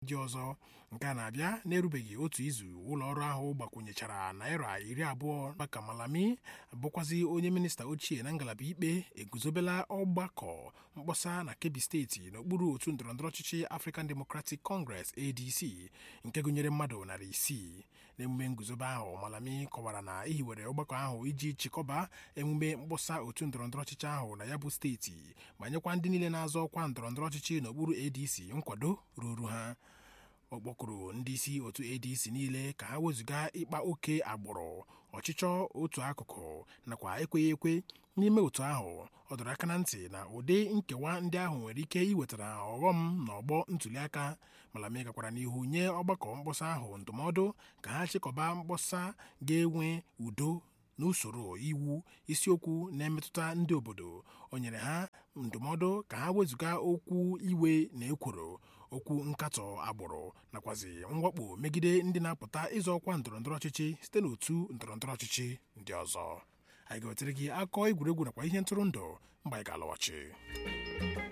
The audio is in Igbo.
ndị ọzọ nke a na-abịa na-erubeghị otu izu ụlọ ọrụ ahụ gbakwunyechara naira iri abụọ maka malami bụkwazi onye minista ochie na ngalaba ikpe eguzobela ọgbakọ mkpọsa na kebbi steeti n'okpuru otu ndọrọndọrọ ọchịchị african democratic congress adc nke gụnyere mmadụ narị isii n'emume nguzobe ahụ malami kọwara na ehiwere ọgbakọ ahụ iji chịkọba emume mkpọsa otu ndọrọndọrọ ọchịchị ahụ na ya bụ steeti ma nyekwa ndị niile na-azọ ọkwa ndọrọndọrọ ọchịchị n'okpuru adc nkwado ruru ha ọ kpọkụrụ ndị isi otu adc niile ka ha wezụga ịkpa oke agbụrụ ọchịchọ otu akụkụ nakwa ekweghị ekwe n'ime otu ahụ ọ dọrọ aka na ntị na ụdị nkewa ndị ahụ nwere ike iwetara ọghọm n'ọgbọ ntuliaka malami gakwara n'ihu nye ọgbakọ mkpọsa ahụ ndụmọdụ ka ha chịkọba mkpọsa ga-enwe udo n'usoro iwu isiokwu na-emetụta ndị obodo o nyere ha ndụmọdụ ka ha wezụga okwu iwe na ekworo okwu nkatọ agbụrụ nakwazi mwakpo megide ndị na-apụta ịzọ ọkwa ndọrọndọrọ ọchịchị site n'otu ndọrọndọrọ ọchịchị ndị ọzọ anyị ga-wetara gị akọ egwuregwu nakwa ihe ntụrụndụ mgbe anyị ga-alọghachi